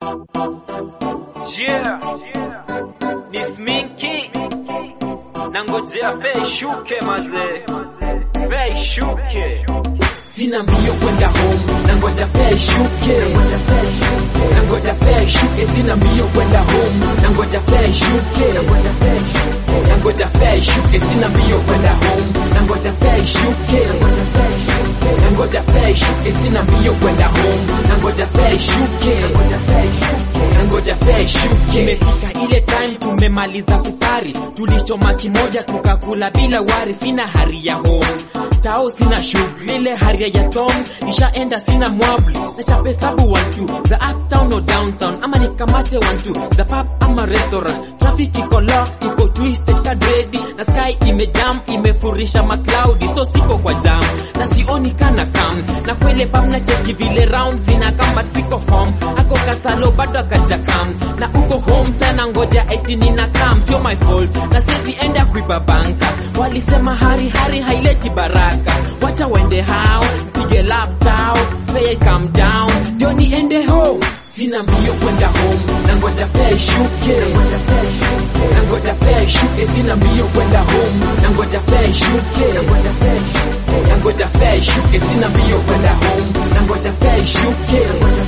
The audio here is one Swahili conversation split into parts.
Yeah, ni sminki na ngojea fei shuke mazee, fei shuke sina mbio kwenda home na ngoja fare shuke na ngoja fare shuke sina mbio kwenda home na ngoja fare shuke na ngoja fare shuke sina mbio kwenda home na ngoja fare shuke na ngoja fare shuke sina mbio kwenda home na ngoja fare shuke na ngoja fare shuke imefika ile time tumemaliza kupari tulichoma kimoja tukakula bila wari sina hari ya home tao sina shughuli ile haria ya tom nishaenda sina mwabli na chape sabu wantu za uptown or downtown ama nikamate wantu za pub ama restaurant traffic iko lock iko twisted kadredi na sky imejam imefurisha macloudi so siko kwa jam na sioni kana kam na kwele pub na cheki vile round zina kama ziko home ako kasalo bado akaja kam na uko home tena ngoja eti nina kam sio my fault na sisi enda kuiba banka walisema hari hari haileti baraka wacha wende hao pige laptop pay calm down ndio niende home sina mbio kwenda home na ngoja fare shuke na ngoja fare shuke sina mbio kwenda home na ngoja fare shuke na ngoja fare shuke sina mbio kwenda home na ngoja fare shuke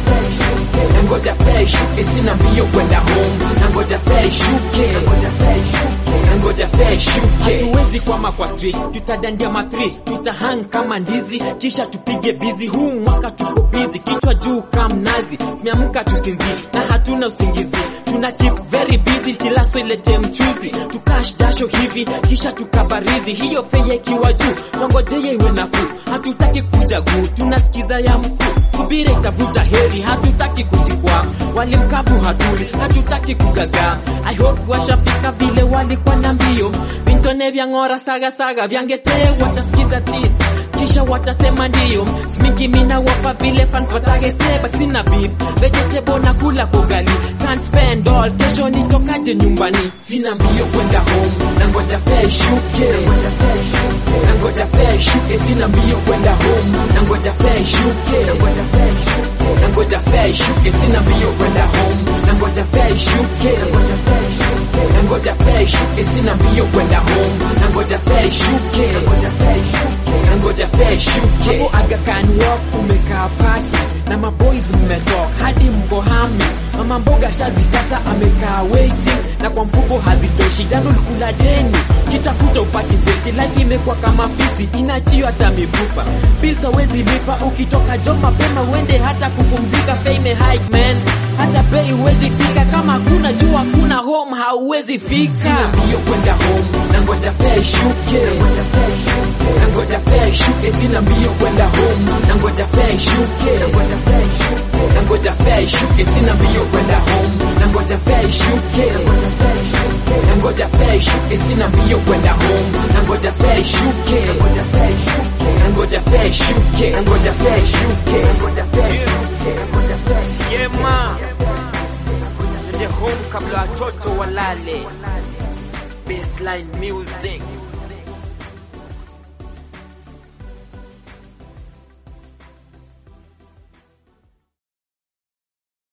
na ngoja fare shuke sina mbio kwenda home na ngoja fare shuke na ngoja fare shuke hatuwezi kwama kwa street tutadandia ma3 tutahang kama ndizi kisha tupige bizi huu mwaka tuko bizi kichwa juu kama mnazi tumeamka tusinzi na hatuna usingizi tuna keep very busy tilaso ilete mchuzi tukash dasho hivi kisha tukabarizi hiyo feye ikiwa juu twangojeye iwe nafuu hatutaki kuja guu tunasikiza ya mkuu subira itavuta heri hatutaki kujikwa walimkavu hatuli hatutaki kugagaa i hope washafika vile walikuwa na mbio vintone vya ng'ora saga saga vyangetee watasikiza this kisha watasema ndio smingi mina wapa vile fans watagete but sina beef vegetable na kula kogali can't spend all kesho nitokaje nyumbani sina mbio kwenda home na ngoja fare shuke na ngoja fare shuke sina mbio kwenda home na ngoja fare shuke na ngoja fare shuke sina mbio kwenda home na ngoja fare shuke na ngoja fare shuke sina mbio kwenda home na ngoja fare shuke na ngoja fare shuke hapo Aga Khan Walk umekaa paki na maboys mmetoka hadi mko hami mama mboga shazikata amekaa waiting na kwa mfuko hazitoshi jando likula deni kitafuta upati seti life imekuwa kama fisi inachio hata mifupa bills hawezi lipa ukitoka job mapema uende hata kupumzika fame hike man hata bei huwezi fika kama kuna jua kuna home hauwezi fika mbio kwenda home na ngoja fare shuke na ngoja fare shuke sina mbio kwenda home na ngoja fare shuke na ngoja fare shuke sina mbio kwenda home na ngoja fare shuke na ngoja fare shuke sina mbio kwenda home na ngoja fare shuke na ngoja fare shuke na ngoja fare shuke na ngoja fare shuke na ngoja fare yeah ma nende home kabla watoto walale baseline music